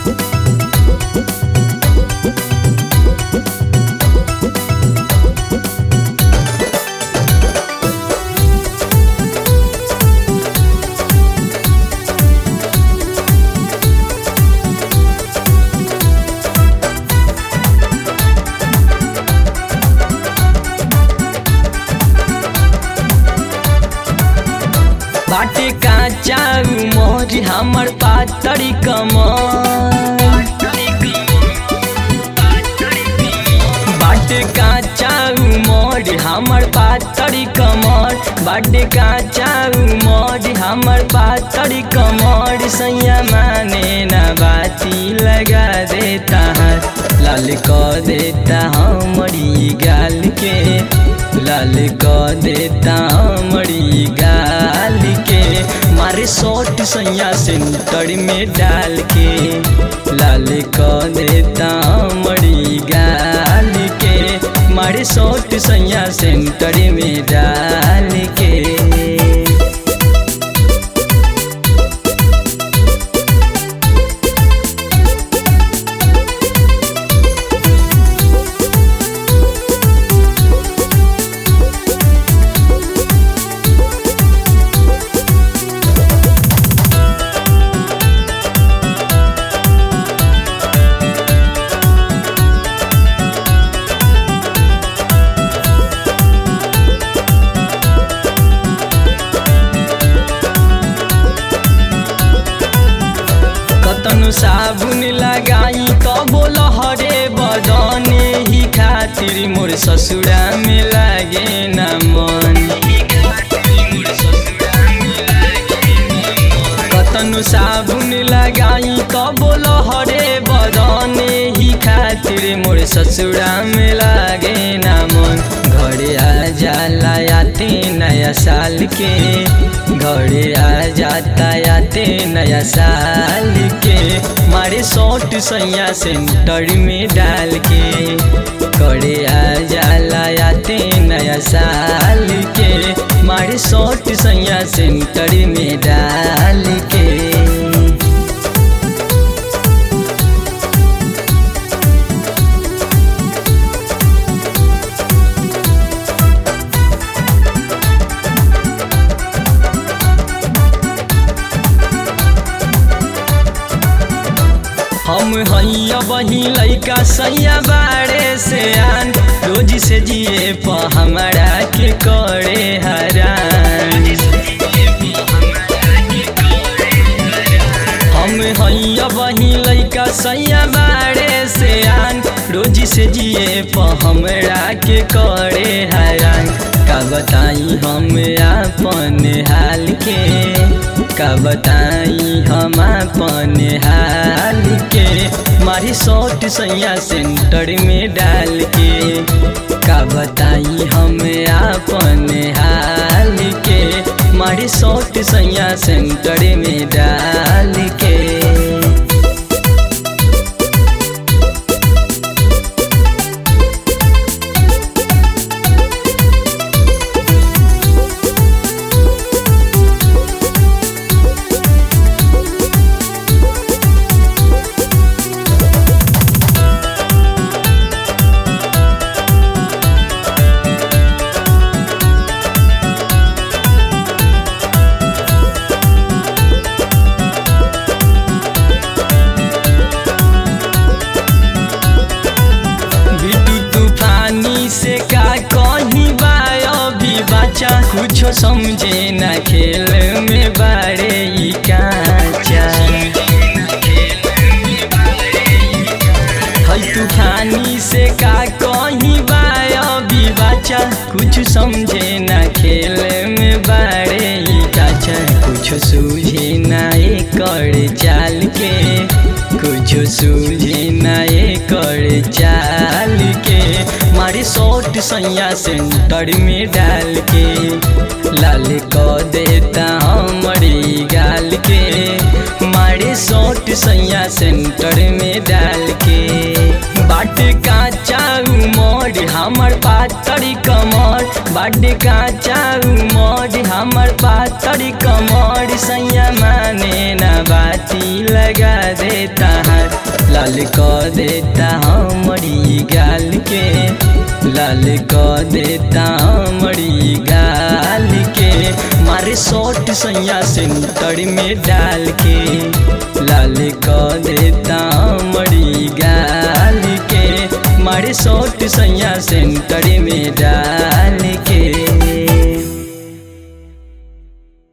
बाटे काचा उमर हमर पातरी कमर बाटे काचा उमर हमर पातरी कमर बाटे काचा उमर हमर पातरी कमर सैया माने ना बाती लगा देता है लाल क देता हमरी गाल के लाल क देता हमरी गाल के मारे शॉट सैया सेंटर में डाल के लाल क देता हमरी गाल के मारे शॉट सैया सेंटर में डाल के कतनु साबुन लगाई तबो लहरे बदने ही खातिर मोर ससुरा में लागे न मन कतनु साबुन लगाई तबो लहरे बदने ही खातिर मोर ससुरा में लागे न मन घरे आ जाला आते नया साल के घरे आ जाता आते नया साल के मारे शॉट सैया सेंटर में डाल के घरे आ जाला आते नया साल के मारे शॉट सैया सेंटर में डाल के हम हैया वही लैका सैया बाड़े से आन रोज से जिए प हमारा के करे हरान हम हैया वही लैका सैया बाड़े से आन रोज से जिए प हमरा के करे हरान का बताई हम अपन हाल के का बताई हम अपन हाल के मारी शॉट सैया सेंटर में डाल के का बताई हम अपन हाल के मारी शॉट सैया सेंटर में डाल के बिटू तूफानी से का कहीं बायो भी बच्चा कुछो समझे न खेल में बारे ई काचा हई तूफानी से का कहीं बायो भी बच्चा कुछ समझे न खेल में बारे ई काचा कुछ सूझे न कर चाल के कुछ सूझे न कर चाल के मारी शॉट सैया सेंटर में डाल के लाल क देता हमारी गाल के मारी शॉट सैया सेंटर में डाल के बाट काचा उमर हमर पातरी कमर बाट काचा उमर हमर पातरी कमर सैया माने ना बाती लगा देता है लाल क देता हमरी गाल के लाल क देता हमरी गाल के मारे शॉर्ट सैया सेंटर में डाल के लाल क देता हमरी गाल के मारे शॉर्ट सैया सेंटर में डाल के